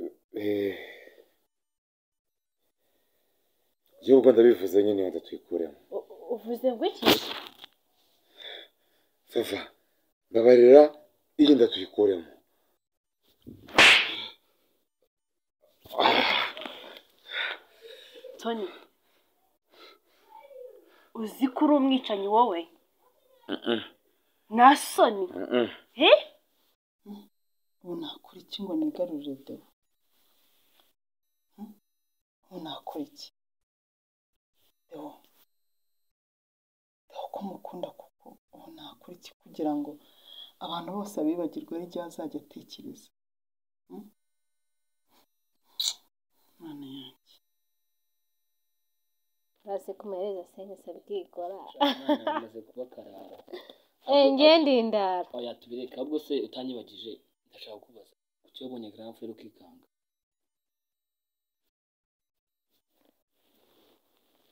Eh, Igihugu u Rwanda bivuze nyine wenda tuyikuremo U- uvuze ngo iki sava mbabarira iyi nda tuyikuremo toni uzi ko uri umwicanyi wowe nta soni he ubu nakora iki ngo nigarurire deo Hmm? ubu nakora iki deo deo ko mukunda kuko ubu nakora iki kugira ngo abantu bose abibagirwe ari ryo azajya atekereza Hmm? Mana yanjye base ku maherezo senyuse bwikora amaze kuba karara ngiye ndindara oya tubireka ahubwo se utanyibagije ndashaka kubaza kuki wabonye grand frere ukikanga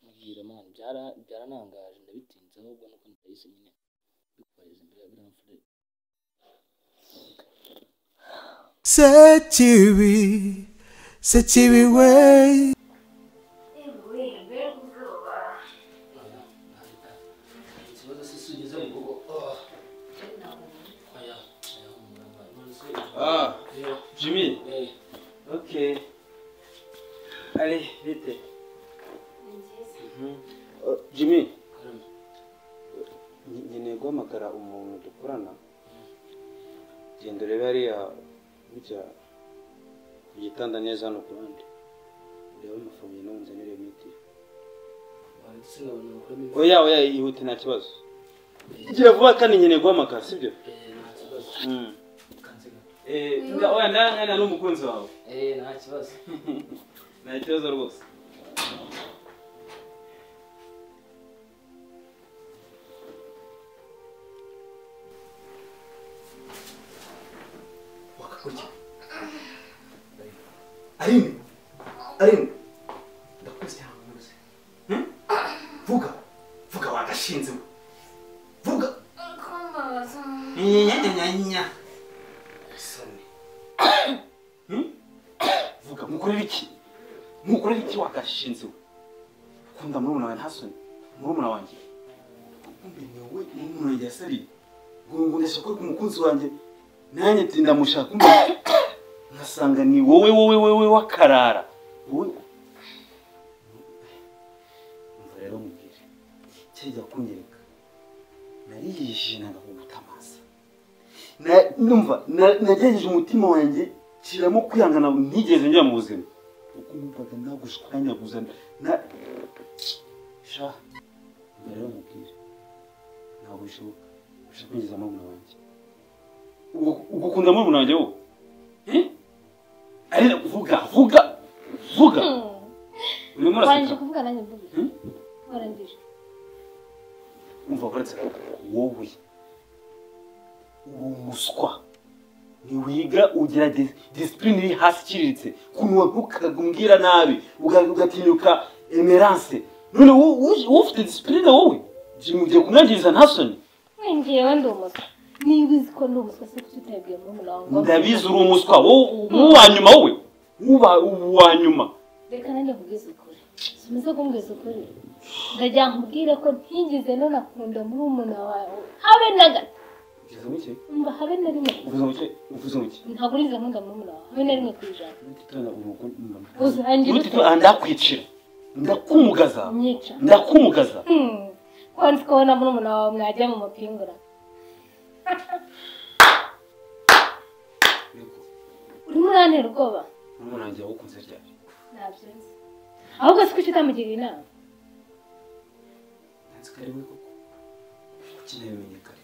mubwira man byara byaranangaje ndabitinze ahubwo nuko ndahise nyine mbikubariza imbere ya grand frere sekibi sekibi we ikibazo se si ugeze mu rugo oya oya humura mbaye none se Ah, rero Jimmy, eh ok. Allez, vite. Mhm. Oh, Jimmy, karame nge- nkeneye guhamagara umuntu dukorana. Genda urebe hariya bijya ku gitanda neza hano ku ruhande. Urebe amafumbire n'ubunzanire miti. wari se ngabona bakuramo ibi Oya, oya, ihute nta kibazo. Gira vuba kandi nkeneye guhamagara, sibyo? eh nta kibazo Mm. kanze gato Eh, nda- oya, nda- nda- nda n'umukunzi wawe. eh nta kibazo Nta kibazo rwose. wakakurya aline aline ndakuzi cyangwa nkuze vuga vuga wagashinze we vuga nyanyanyanya isoni vuga mukorera iki mukorera iki wagashinze we ukunda murumuna wawe ntasoni murumuna wanjye kumbe ni wowe murumuna wanjye yasariye ngo ngo ndashaka ko umukunzi wanjye nanjye nti ndamushaka kumbe nkasanga ni wowe wowe wowe wakarara wowe umva rero mubwire kirya kunyereka nariyijinaga kuguta amaso Na- numva na- nagerageje umutima wanjye kiramo kwihangana ntigeze njya mu buzima uko numvaga nagushwanyaguza na sha mbere bamubwire ntabwo bishoboka ushaka kwinjiza murumuna wanjye Ugu- ugukunda murumuna wanjye wowe Eh? ariko vuga vuga vuga urimo warangije uraseka kuvuga nanjye mvuge Hmm? warangije umva uretse wowe uri umuswa ntiwiga ugira dis- disipurine iri hasi iciriritse kunywa ntukabwira nabi uga- ugatinyuka emerance none wo- wo- wowe ufite disipurine wowe Jimmy, ugiye kumwangiriza ntasoni ngewe ndi umuswa niba uzi ko ndi umuswa se kuki utabwiye murumuna wawe ngo ndabizi uri umuswa wowe uwa nyuma wowe uba uwa nyuma reka nanjye nkubwize ukuri sumize kumbwiza ukuri ndagira nkubwire ko ntigeze nunakunda murumuna wawe habe na gato uvuze ngo iki umva habe na rimwe uvuze ngo iki uvuze ngo iki ntabwo urize nkunda murumuna wawe habe na rimwe ku ijana Uzangira uti ute? ndakwicira ndakumugaza nyica ndakumugaza Hmm. ko nzi ko wowe na murumuna wawe mwajya mu mapingura urimo urantera ubwoba murumuna wanjye yawukunze ryari ntabyo nzi ahubwo si kuki utamugiriye inama nzi ko ari we koko ukeneye umenye kare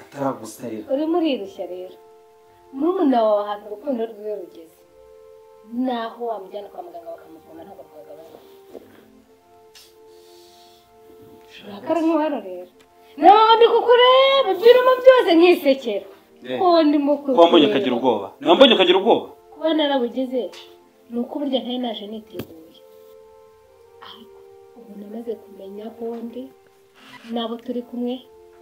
ataragusarira urimo urirushya rero murumuna wawe ahantu urukundo rwiwe rugeze naho wamujyana kwa muganga bakamuvura ntabwo twagabanuka urakara nk'uhano rero nawe ndi kukureba byirimo byose nk'isekera ko ndimo kuba mbonye akagira ubwoba niba mbonye akagira ubwoba kuba narabugeze ni uko burya ntari naje niteguye ariko ubu namaze kumenya aho ndi n'abo turi kumwe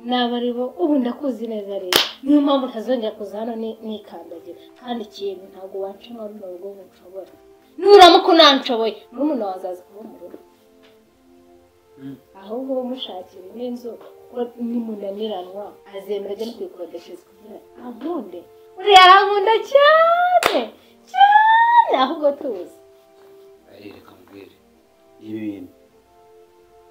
naba ari bo ubu ndakuzi neza rero niyo mpamvu ntazongera kuza hano ni- nikandagira kandi ikintu ntabwo wancamo runo rugo ngo nshobora nuramuka unanshoboye murumuna wawe azaza kuba mu rugo ahubwo wowe mushakire n'inzu kuko nimunaniranwa azemera ajya no kuyikodeshereza kugira ankunde uriya arankunda cyane cyane ahubwo tuzi ari reka mubwire ibi bintu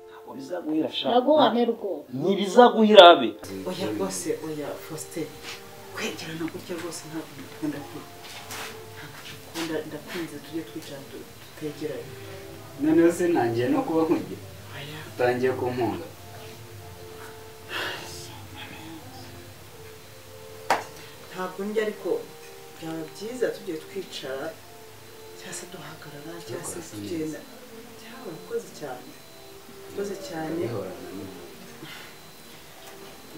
ntabwo bizaguhira sha ntabwo wamera ubwoba ntibizaguhira abe oya rwose oya faustin kwegerana gutya rwose ntabwo ndakunda kuba ntabwo ndakunda ndakunze tujye twicara tu- tutegeranye noneho sinangiye no kuba nkugira utangiye kumpunga ntabwo ndya ariko byaba byiza tugiye twicara cyangwa se duhagarara cyangwa se tugenda cyangwa urakoze cyane urakoze cyane bihorana n'umuntu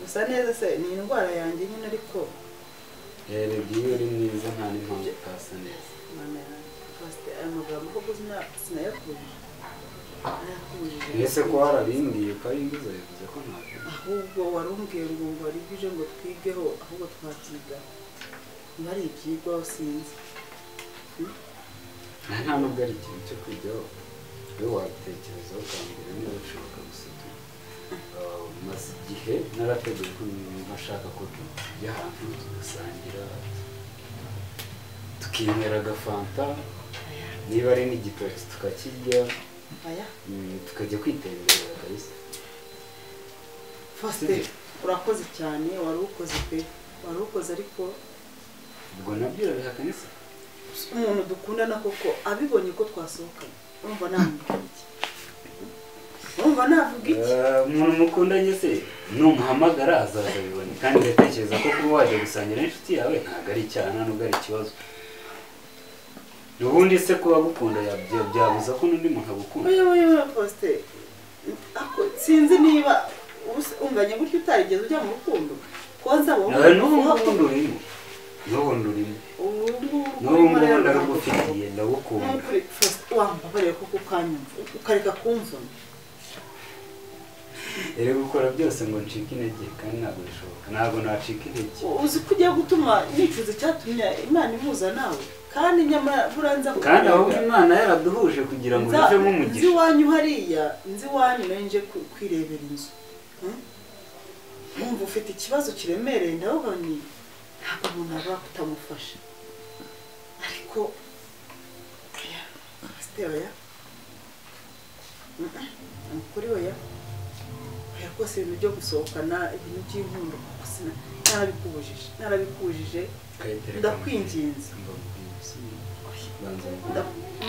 gusa neza se ni indwara yanjye nyine ariko rero igihe iyo uri mwiza nta n'impamvu utasa neza mana yanjye fasite aya magambo koko sina- sinayakubije sinayakubije mbese ko warabimbwiye ukabimbuza bivuze ko ntabyo ahubwo warumbwiye ngo ngo wari bwije ngo twigeho ahubwo twabyiga niba ari ibyigwa usinzi nta nta nubwo ari ikintu cyo kujyaho we watekerezaho ukambwira niba bishoboka gusa tu Ah, maze igihe narateguye ko niba ashaka ko tujya ahantu tugasangira tukinywera agafanta niba ari n'igitoki tukakirya aya mm, tukajya kwitemberera kabisa fasite urakoze cyane wari ukoze pe wari ukoze ariko ubwo nabyo urabihakana se umuntu dukundana koko abibonye ko twasohokanye urumva navuga iki urumva navuga iki Ah, umuntu mukundanye se numuhamagara azaza bibone kandi ndatekereza ko kuba wajya gusangira n'inshuti yawe ntabwo ari icyaha nta nubwo ari ikibazo ubundi se kuba agukunda yabya- byabuza ko n'undi muntu agukunda oya oya oya fasite ako sinzi niba ubuse- unganye gutyo utarigeze ujya mu rukundo konza wowe nawe n'ubundi urimo n'ubundi urimo n'ubundi ndarugufitiye ndagukunda wambabarira kuko ukanyumva ukareka kumvuna rero gukora byose ngo ncike intege kandi ntabwo bishoboka ntabwo nacika intege uzi ko ugiye gutuma nicuza icyatumye imana imuza nawe kandi nyamara buriya nza kandi ahubwo kukurega. imana yaraduhuje kugira ngo Nza- bivemo nzi umugisha iwanyu hariya nzi iwanyu nayo nje ku- kwirebera inzu Hmm? numva ufite ikibazo kiremereye ndavuga ni ntabwo umuntu aba kutamufasha ariko oya Pasiteri, oya Mm, mm, ni ukuri oya oya rwose ibintu byo gusohokana ibintu by'inkundo kuko sina- narabikubujije narabikubujije ndakwinginze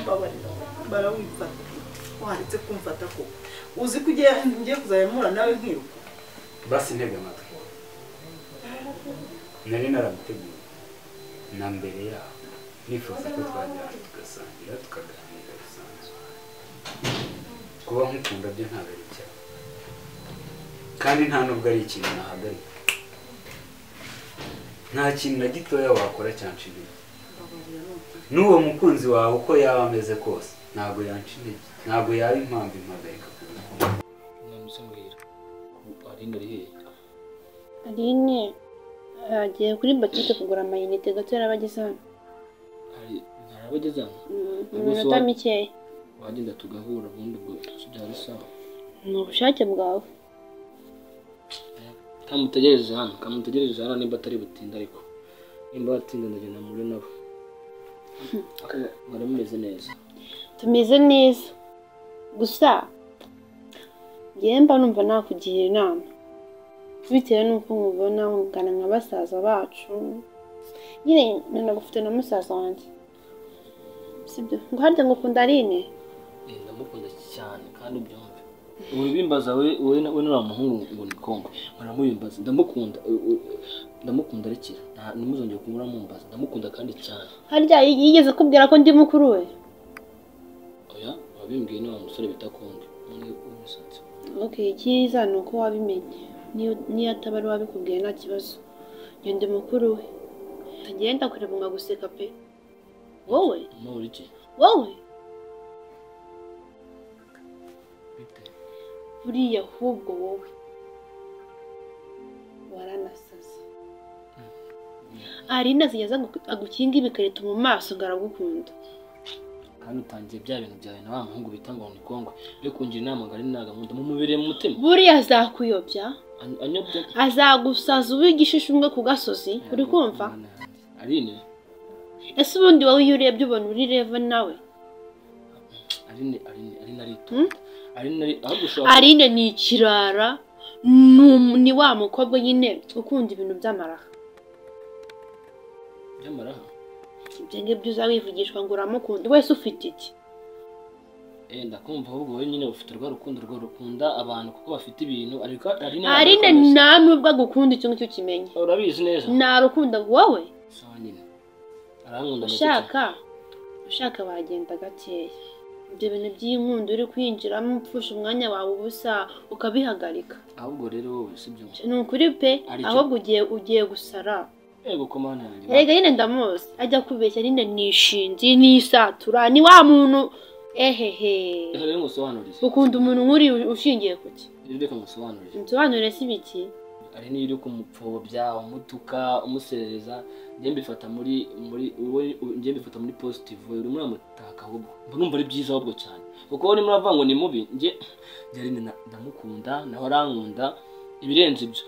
mbabarira barawifata waretse kumfata koko uzi ko ugiye ngiye kuzayamura nawe nkiruka basi ntega amatwi nari narabiteguye na mbere yaho nifuza ko twajyana tugasangira tukaganira bisanzwe kuba nkukunda byo ntabwo ari icyaha kandi nta nubwo ari ikintu nahagarika nta kintu na gitoya wakora cyanca intege n'uwo mukunzi wawe uko yaba ameze kose ntabwo yanca intege ntabwo yaba impamvu impagarika kubikunda mwamutse muhira arinda rihiye aline yagiye kuri botike kugura amayinite gato yarabageze hano hari hari abageze hano Mm, mu Ubwo se minota wa- mikeya wagenda tugahura ubundi ubwo si byaba bisawa ni ubushake bwawe kamutegereje hano kamutegereje hano nimba atari butinda ariko nimba batinda ndagenda muri nabo Ariko mwari mumeze neza tumeze neza gusa njyewe mba numva nakugira inama bitewe n'uko nkubona nkungana nka basaza bacu nyine nanagufite na musaza wanjye sibyo ngo harya ngo ukunda aline Eh, ndamukunda cyane kandi ubyumve ubu bimbaza we we na- we n'uriya muhungu ngo ni kongo muramubimbaza ndamukunda u- u- ndamukunda rekera nta- ntimuzongere kumura mumbaza ndamukunda kandi cyane harya yigeze kubwira ko ndi mukuru we oya wabimbwiye n'uwa musore bita kongo umwe w'umusatsi okay icyiza ni uko wabimenye Niyo- niyo ataba ari wabikubwiye nta kibazo njye ndi mukuru we tagenda kureba ngo aguseka pe wowe umubura iki wowe bite buriya ahubwo wowe arinde azijya aza gu- agukinga ibikarito mu maso ngo aragukunda kandi utangiye bya bintu byawe na wa muhungu bita ngo ni kongo yo kungira inama ngo ari nagamunda mumubereye mu mutima buriya azakuyobya Any- anyobya azagusaza uba igishishumwe ku gasozi uri kumva arine ese ubundi wowe iyo urebye ubona uri reva nawe arine arine arine Hmm? aritonda arine ari ahubwo ushobora arinde ni ikirara ni umu- ni wa mukobwa nyine ukunda ibintu by'amaraha byamaraha ibyo ngibyo uzawivugishwa ngo uramukunda wese ufite iki eh ndakumva ahubwo wowe nyine ufite urwa rukundo rwo rukunda abantu kuko bafite ibintu ariko arine arinde nta nubwo agukunda icyo ngicyo kimenye urabizi neza nta rukundo wowe sawa nyine arankunda ndetse cyane. ushaka ushaka wagenda gakeya ibyo bintu by'inkundo uri kwinjiramo upfusha umwanya wawe ubusa ukabihagarika ahubwo rero wowe sibyo ni ukuri pe Ari cyo. ahubwo ugiye ugiye gusara yego komana yanjye erega nyine ndamuzi ajya kubeshya nyine ni ishinzi ni isatura ni wa muntu ehehe reka rero ngusobanurire ukunda umuntu nk'uri ushingiye ku ki reka ngusobanurire nsobanure si biki ari niyo uri kumupfobya umutuka umuserereza njye mbifata muri muri wowe njye mbifata muri positive uri muramutaka ahubwo mba numva ari byiza ahubwo cyane kuko wowe muravuga ngo ni mubi njye njye ari nda- ndamukunda nawe arankunda ibirenze ibyo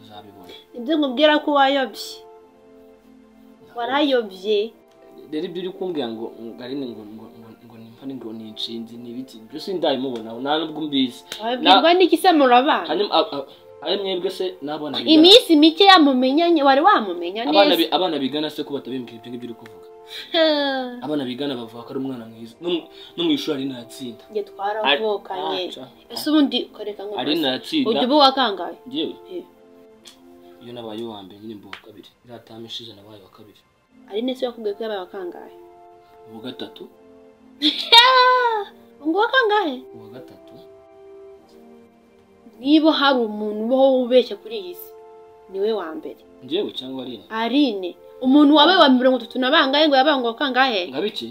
uzabibona ibyo nkubwira ko wayobye warayobye rero ibyo uri kumbwira ngo ngo ari ngo ngo ngo ngo ni mpani ngo ni inshinzi ni ibiki byose ndabimubona nta nubwo mbizi wabwirwa n'iki se murabana hanyuma a- a- ari mwebwe se n'abana bigana- iminsi mike yamumenyanye wari wamumenya abana neza bi- abana bigana se ko batabimbwira ibyo ngibyo uri kuvuga abana bigana bavuga ko ari umwana mwiza no mu- no mu ishuri ari natsinda njye twaravukanye Ari- aca. ese ubundi ukareka ngo ari natsinda ujya uba wakangaye yewe Eh. iyo nabaye uwa mbere nyine mba uwa kabiri iriya tamu ishize nabaye uwa kabiri ari nese yakubwiye ko yabaye wakangaye uwa gatatu ngo wakangahe uwa gatatu niba hari umuntu ubaho ubeshya kuri iyi si niwe wa mbere njyewe cyangwa ari ine arine umuntu wabaye wa mirongo itatu na bangahe ngo yabaye ngo wakangahe nka biki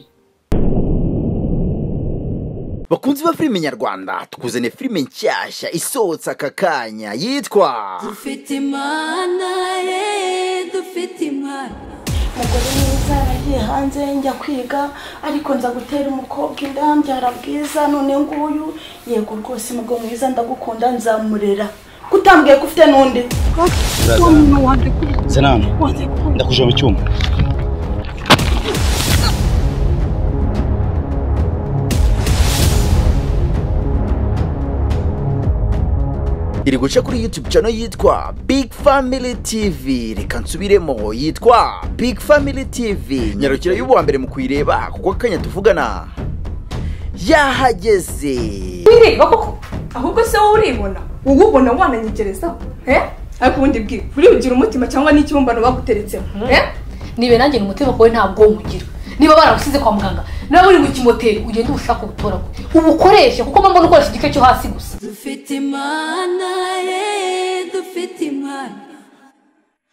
bakunzi ba filime nyarwanda tukuzaniye filime nshyashya isohotse aka kanya yitwa dufite imana ye dufite imana umugore mwiza yaragiye hanze njya kwiga ariko nza gutera umukobwa inda mbyara bwiza none nguyu yego rwose umugabo mwiza ndagukunda nzamurera kutambwiye ko ufite n'undi zenani ndakujya mu cyuma iri guca kuri youtube channel yitwa big family tv reka nsubiremo yitwa big family tv nyarukira y'uwa mbere mu kuyireba kuko akanya tuvugana yahageze wireba koko ahubwo se wowe uribona wowe ubona wananyegerezaho eh? ariko ubundi bwira uribugira umutima cyangwa n'ikibumbano baguteretsemo eh? nibe nanjye ni umutima wawe ntabwo umugira niba baragusize kwa muganga nawe uri mu kimoteri ugende uwushake uwutoragure ubukoreshe kuko mpamvu ukoresha igice cyo hasi gusa dufite imana